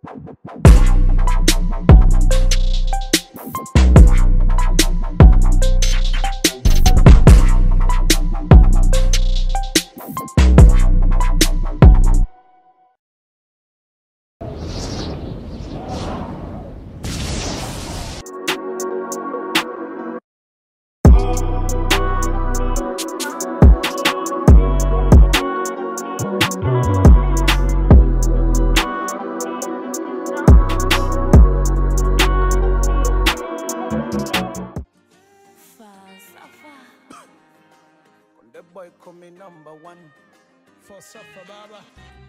The boy coming number one. For suffer baba.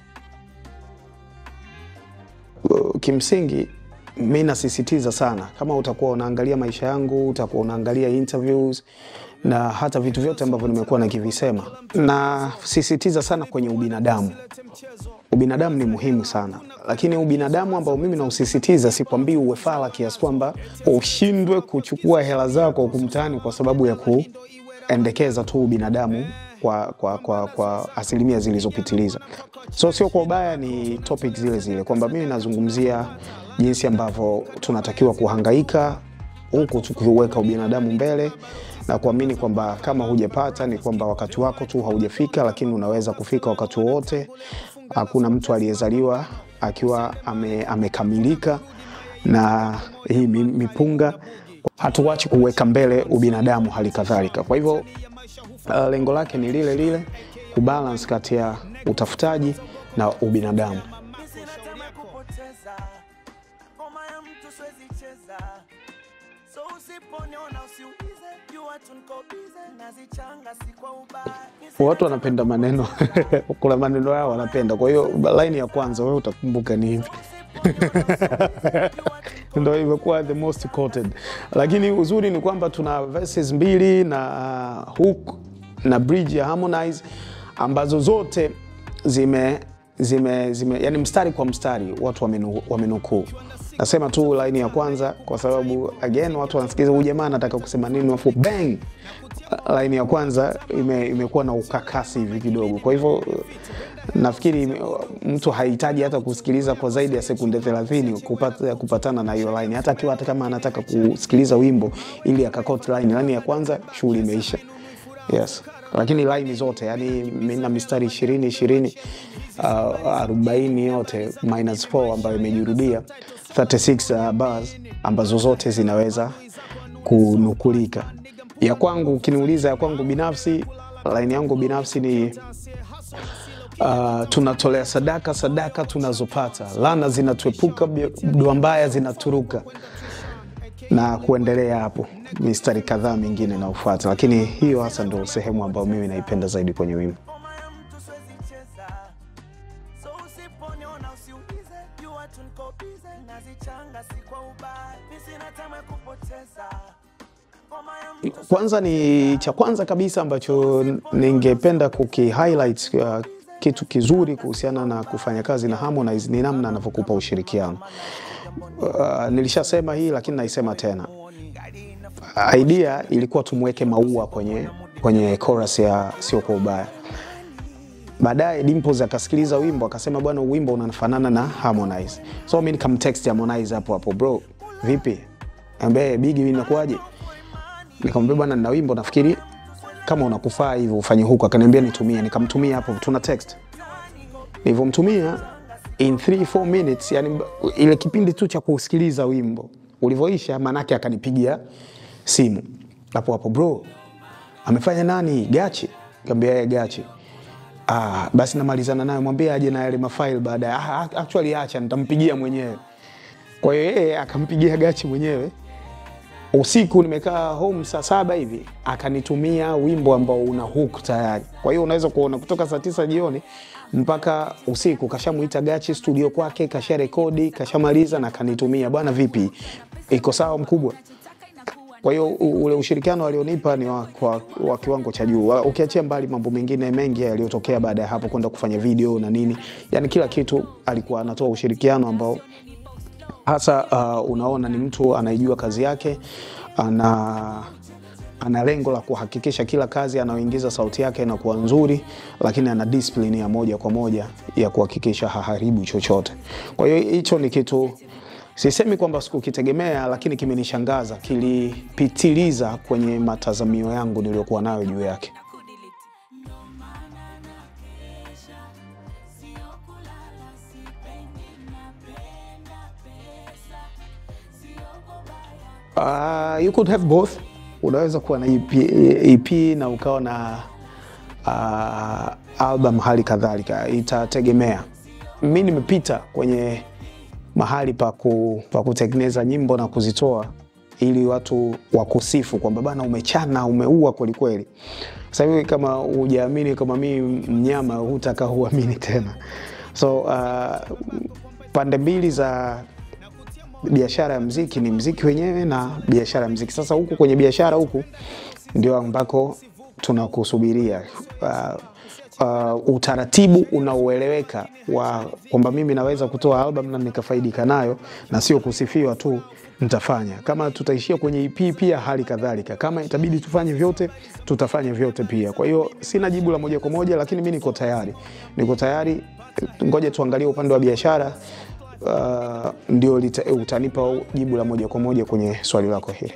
kimsingi mi nasisitiza sana kama utakuwa unaangalia maisha yangu utakuwa unaangalia interviews na hata vitu vyote ambavyo nimekuwa nakivisema nasisitiza sana kwenye ubinadamu ubinadamu ni muhimu sana lakini ubinadamu ambao mimi nausisitiza sikwambii uwe fala kiasi kwamba ushindwe kuchukua hela zako huku mtaani kwa sababu ya kuendekeza tu ubinadamu kwa, kwa, kwa, kwa asilimia zilizopitiliza so sio kwa ubaya ni topic zile zile kwamba mimi nazungumzia jinsi ambavyo tunatakiwa kuhangaika huku tukiweka ubinadamu mbele na kuamini kwamba kama hujapata ni kwamba wakati wako tu haujafika lakini unaweza kufika wakati wowote hakuna mtu aliyezaliwa akiwa ame, amekamilika na hii mi- mipunga hatuwachi kuweka mbele ubinadamu hali kadhalika kwa hivyo uh, lengo lake ni lile lile kubalance kati ya utafutaji na ubinadamu Sina kupoteza. Ngoma ya mtu siwezi cheza. So usiponiona usiulize. Jua tu niko busy. Nazichanga si kwa ubaya. watu wanapenda maneno kuna maneno yao wanapenda kwa hiyo laini ya kwanza wewe utakumbuka ni hivi ndo imekuwa the most quoted lakini uzuri ni kwamba tuna verses mbili na uh, hook na bridge ya harmonize ambazo zote zime zime, zime yani mstari kwa mstari watu wamenu- wamenukuu nasema tu laini ya kwanza kwa sababu again watu wanasikiliza huyu jamaa anataka kusema nini afu bang laini ya kwanza ime, imekuwa na ukakasi hivi kidogo kwa hivyo nafikiri ime- mtu hahitaji hata kusikiliza kwa zaidi ya sekunde 30 kupata, kupatana na hiyo line hata akiwa hata kama anataka kusikiliza wimbo ili akakot line line ya kwanza shughuli imeisha yes lakini line zote yani mina mistari ishirini ishirini uh, arobaini yote minus 4 ambayo imejirudia 36 uh, bars ambazo zote zinaweza kunukulika ya kwangu ukiniuliza ya kwangu binafsi line yangu binafsi ni uh, tunatolea sadaka sadaka tunazopata lana zinatuepuka bi- dua mbaya zinaturuka na kuendelea hapo mistari kadhaa mingine inaofuata lakini hiyo hasa ndo sehemu ambayo mimi naipenda zaidi kwenye wimbo Ngoma ya mtu siwezi cheza. So usiponiona usiulize. Jua tu niko busy. Nazichanga si kwa ubaya. Mi sina time ya kupoteza. Ngoma ya mtu kwanza ni cha kwanza kabisa ambacho ningependa kukihighlight uh, kitu kizuri kuhusiana na kufanya kazi na Harmonize ni namna anavyokupa ushirikiano. Uh, nilishasema hii lakini naisema tena. Idea ilikuwa tumweke maua kwenye, kwenye chorus ya sio kwa ubaya. Baadaye Dimples akasikiliza wimbo akasema, bwana, huu wimbo unafanana na Harmonize. So mimi nikamtext Harmonize hapo hapo, bro, vipi? Ambaye Bigi, mimi nakuaje? nikamwambia bwana nina wimbo nafikiri kama unakufaa hivyo ufanye huku akaniambia nitumie nikamtumia hapo tuna text nilivyomtumia in 3 4 minutes yani ile kipindi tu cha kusikiliza wimbo ulivyoisha manake akanipigia simu hapo hapo bro amefanya nani gachi kaambia yeye gachi ah, basi namalizana naye mwambie aje na yale mafaili baadaye ah, actually acha nitampigia mwenyewe kwa hiyo yeye akampigia gachi mwenyewe usiku nimekaa home saa saba hivi akanitumia wimbo ambao una hook tayari kwa hiyo unaweza kuona kutoka saa tisa jioni mpaka usiku kashamuita gachi studio kwake kasha rekodi kashamaliza na kanitumia bwana vipi iko sawa mkubwa kwa hiyo u- ule ushirikiano alionipa ni wa, wa, wa kiwango cha juu Wa- ukiachia mbali mambo mengine mengi yaliyotokea baada ya hapo kwenda kufanya video na nini yani kila kitu alikuwa anatoa ushirikiano ambao hasa uh, unaona ni mtu anaijua kazi yake ana ana lengo la kuhakikisha kila kazi anayoingiza sauti yake inakuwa nzuri, lakini ana discipline ya moja kwa moja ya kuhakikisha haharibu chochote. Kwa hiyo hicho ni kitu sisemi kwamba sikukitegemea, lakini kimenishangaza, kilipitiliza kwenye matazamio yangu niliyokuwa nayo juu yake. Uh, you could have both. Unaweza kuwa na EP, EP na ukawa na uh, album hali kadhalika, itategemea. Mi nimepita kwenye mahali pa ku, pa kutengeneza nyimbo na kuzitoa ili watu wakusifu kwamba bana, umechana umeua kwelikweli. Sasa hivi kama hujaamini kama mi mnyama, hutaka huamini tena. So uh, pande mbili za biashara ya mziki ni mziki wenyewe na biashara ya mziki. Sasa huku kwenye biashara huku ndio ambako tunakusubiria uh, uh, utaratibu unaoeleweka wa kwamba mimi naweza kutoa album na nikafaidika nayo na sio kusifiwa tu, nitafanya. Kama tutaishia kwenye EP pia hali kadhalika, kama itabidi tufanye vyote, tutafanya vyote pia. Kwa hiyo sina jibu la moja kwa moja, lakini mi niko tayari, niko tayari. Ngoja tuangalie upande wa biashara uh, ndio lita, utanipa jibu la moja kwa moja kwenye swali lako hili.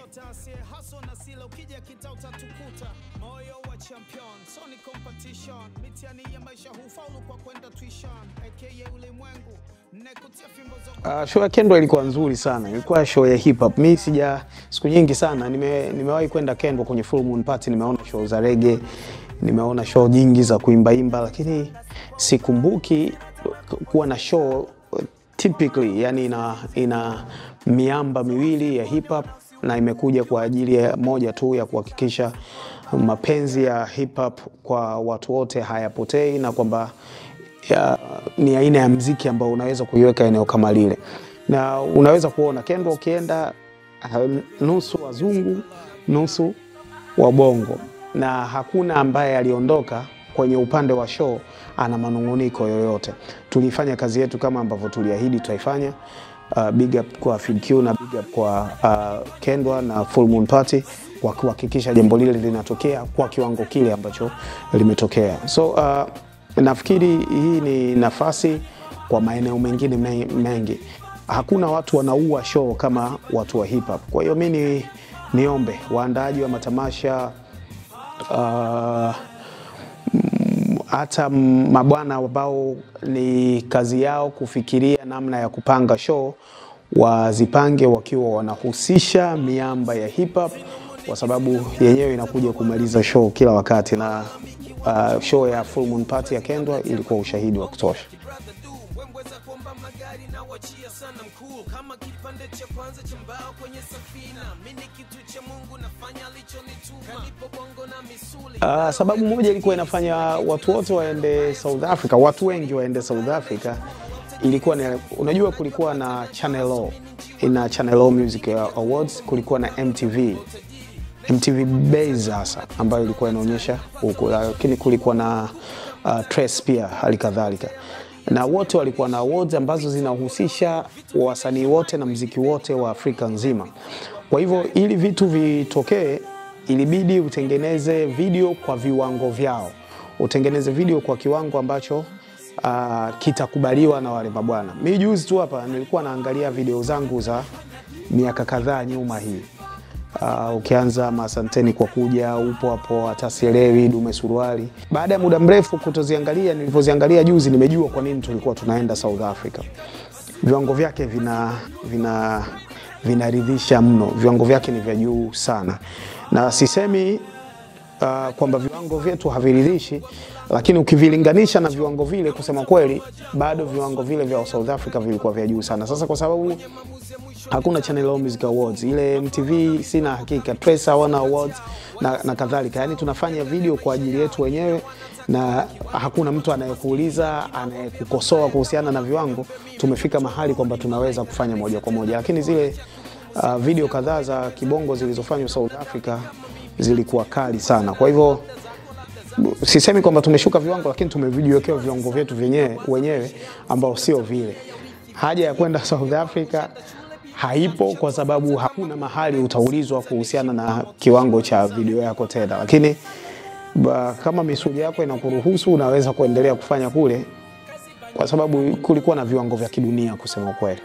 Uh, show ya Kendwa ilikuwa nzuri sana, ilikuwa show ya hip hop. Mi sija siku nyingi sana nime, nimewahi kwenda Kendwa kwenye full moon party, nimeona show za rege, nimeona show nyingi za kuimbaimba, lakini sikumbuki kuwa na show typically, yani ina, ina miamba miwili ya hip hop na imekuja kwa ajili ya moja tu ya kuhakikisha mapenzi ya hip hop kwa watu wote hayapotei na kwamba ya, ni aina ya mziki ambao unaweza kuiweka eneo kama lile, na unaweza kuona Kendwa ukienda nusu wazungu nusu wabongo, na hakuna ambaye aliondoka kwenye upande wa show ana manunguniko yoyote. Tulifanya kazi yetu kama ambavyo tuliahidi tutaifanya. Uh, big up kwa FeedQ na big up kwa uh, Kendwa na Full Moon Party kwa kuhakikisha jambo lile linatokea kwa kiwango kile ambacho limetokea. So uh, nafikiri hii ni nafasi kwa maeneo mengine mengi. Hakuna watu wanaua show kama watu wa hip hop. Kwa hiyo mi ni niombe waandaaji wa matamasha uh, hata mabwana ambao ni kazi yao kufikiria namna ya kupanga show wazipange wakiwa wanahusisha miamba ya hip hop, kwa sababu yenyewe inakuja kumaliza show kila wakati, na uh, show ya Full Moon Party ya Kendwa ilikuwa ushahidi wa kutosha. Uh, sababu moja ilikuwa inafanya watu wote waende South Africa, watu wengi waende South Africa ilikuwa ni, unajua kulikuwa na Channel O, ina Channel O Music Awards, kulikuwa na MTV MTV Base hasa ambayo ilikuwa inaonyesha huku, lakini kulikuwa na uh, Trace pia hali kadhalika, na wote walikuwa na awards ambazo zinahusisha wasanii wote na mziki wote wa Afrika nzima. Kwa hivyo ili vitu vitokee ilibidi utengeneze video kwa viwango vyao, utengeneze video kwa kiwango ambacho uh, kitakubaliwa na wale mabwana. Mi juzi tu hapa nilikuwa naangalia video zangu za miaka kadhaa nyuma hii uh, ukianza Masanteni kwa kuja, upo hapo, hata sielewi, dume suruali. Baada ya muda mrefu kutoziangalia, nilivyoziangalia juzi, nimejua kwa nini tulikuwa tunaenda South Africa. Viwango vyake vina vina vinaridhisha mno, viwango vyake ni vya juu sana na sisemi uh, kwamba viwango vyetu haviridhishi, lakini ukivilinganisha na viwango vile, kusema kweli, bado viwango vile vya South Africa vilikuwa vya juu sana. Sasa kwa sababu hakuna Channel O Music Awards, ile MTV sina hakika, Trace hawana awards na, na kadhalika, yani tunafanya video kwa ajili yetu wenyewe na hakuna mtu anayekuuliza anayekukosoa kuhusiana na viwango. Tumefika mahali kwamba tunaweza kufanya moja kwa moja, lakini zile uh, video kadhaa za kibongo zilizofanywa South Africa zilikuwa kali sana. Kwa hivyo sisemi kwamba tumeshuka viwango, lakini tumevijiwekea viwango vyetu vyenyewe wenyewe ambao sio vile. Haja ya kwenda South Africa haipo kwa sababu hakuna mahali utaulizwa kuhusiana na kiwango cha video yako tena, lakini ba, kama misuli yako inakuruhusu unaweza kuendelea kufanya kule, kwa sababu kulikuwa na viwango vya kidunia kusema kweli.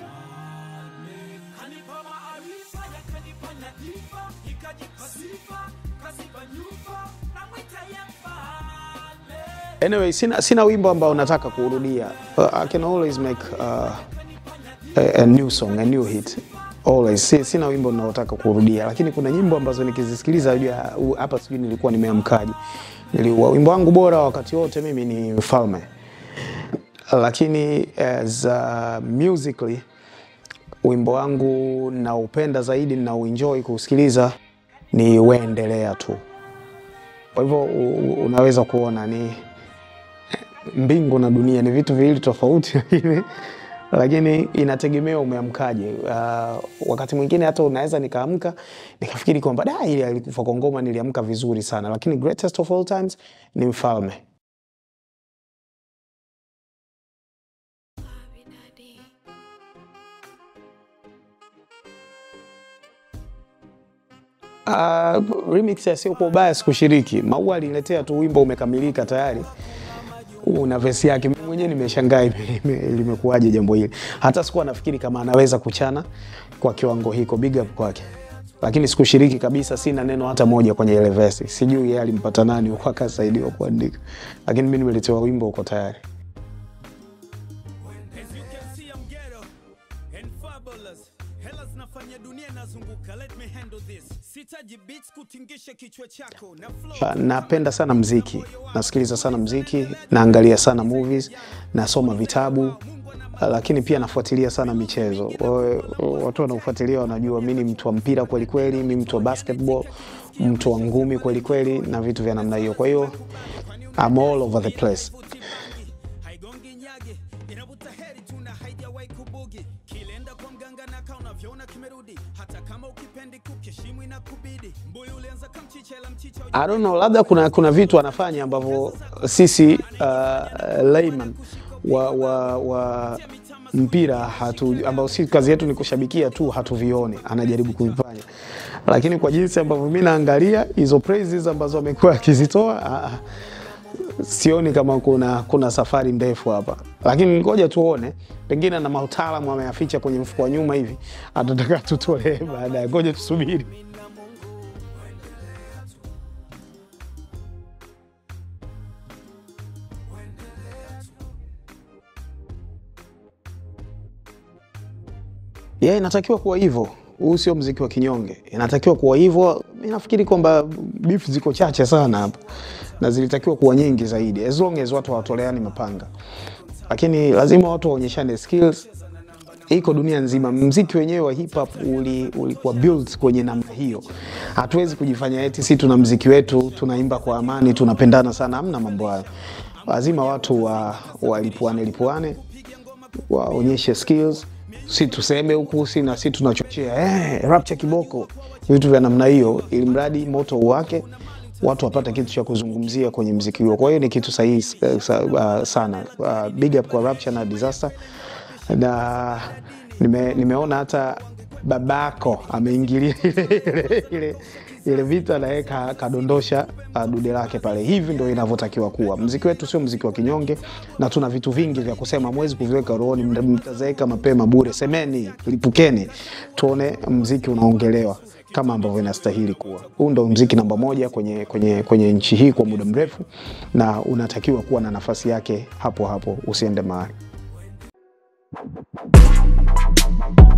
Anyway, sina, sina wimbo ambao nataka kuurudia. Uh, I can always make uh, a, a new song, a new hit. Always. Si, sina wimbo ninaotaka kurudia, lakini kuna nyimbo ambazo nikizisikiliza najua uh, hapa sijui nilikuwa nimeamkaje. Niliua wimbo wangu bora wakati wote mimi ni Mfalme. Lakini as uh, musically wimbo wangu naupenda zaidi nauenjoy kusikiliza ni Weendelea tu. Kwa hivyo u- u- unaweza kuona ni mbingu na dunia ni vitu viwili tofauti, lakini lakini inategemea umeamkaje. Uh, wakati mwingine hata unaweza nikaamka nikafikiri kwamba da, ile alikufa kwa ngoma niliamka vizuri sana, lakini greatest of all times ni Mfalme. Uh, remix ya sio kwa ubaya sikushiriki. Maua aliniletea tu wimbo umekamilika tayari una vesi yake. Mimi mwenyewe nimeshangaa ime- ime- limekuwaje jambo hili, hata sikuwa nafikiri kama anaweza kuchana kwa kiwango hiko. Big up kwake, lakini sikushiriki kabisa, sina neno hata moja kwenye ile vesi. Sijui yeye alimpata nani huko akasaidiwa kuandika, lakini mimi nimeletewa wimbo uko tayari. As you can see, I'm ghetto and fabulous. Hela zinafanya dunia inazunguka. Let me handle this. Sitaji beats kutingisha kichwa chako na flow. Uh, napenda sana mziki, nasikiliza sana mziki, naangalia sana movies, nasoma vitabu, uh, lakini pia nafuatilia sana michezo. Wa- Watu wanaofuatilia wanajua mi ni mtu wa mpira kweli kweli, mi mtu wa basketball, mtu wa ngumi kweli kweli na vitu vya namna hiyo. Kwa hiyo I'm all over the place. haigongi nyage inavuta heri tuna haijawahi kubugi kilenda kwa mganga na kaa unavyoona kimerudi hata kama ukipendi kukeshimu inakubidi mbuyu ulianza kamchichela mchicha I don't know, labda kuna, kuna vitu anafanya ambavyo sisi uh, layman wa, wa, wa mpira hatu, ambao si kazi yetu ni kushabikia tu, hatuvioni anajaribu kuvifanya, lakini kwa jinsi ambavyo mi naangalia hizo praises ambazo amekuwa akizitoa ah, ah, sioni kama kuna, kuna safari ndefu hapa, lakini ngoja tuone, pengine na mautaalamu ameyaficha kwenye mfuko wa nyuma hivi, atataka tutolee baadaye. Ngoja tusubiri. yeah, inatakiwa kuwa hivyo. Huu sio mziki wa kinyonge, inatakiwa kuwa hivyo. Mi nafikiri kwamba beef ziko chache sana hapa na zilitakiwa kuwa nyingi zaidi, as long as watu hawatoleani mapanga, lakini lazima watu waonyeshane skills. Iko dunia nzima, mziki wenyewe wa hip hop uli- ulikuwa built kwenye namna hiyo. Hatuwezi kujifanya eti si tuna mziki wetu tunaimba kwa amani tunapendana sana, hamna mambo hayo. Lazima watu wa, walipuane lipuane waonyeshe skills, si tuseme huku si na si tunachochea eh, rapcha kiboko, vitu vya namna hiyo, ili mradi moto wake watu wapate kitu cha kuzungumzia kwenye mziki huo. Kwa hiyo ni kitu sahihi eh, sa, uh, sana. Uh, big up kwa Rapture na Disaster na nime, nimeona hata babako ameingilia ile, ile, ile, ile vita naye ka- kadondosha uh, dude lake pale. Hivi ndio inavyotakiwa kuwa. Mziki wetu sio mziki wa kinyonge, na tuna vitu vingi vya kusema, mwezi kuviweka rohoni, mta- mtazeeka mapema bure. Semeni, lipukeni, tuone mziki unaongelewa kama ambavyo inastahili kuwa. Huu ndo mziki namba moja kwenye, kwenye, kwenye nchi hii kwa muda mrefu, na unatakiwa kuwa na nafasi yake hapo hapo, usiende mahali.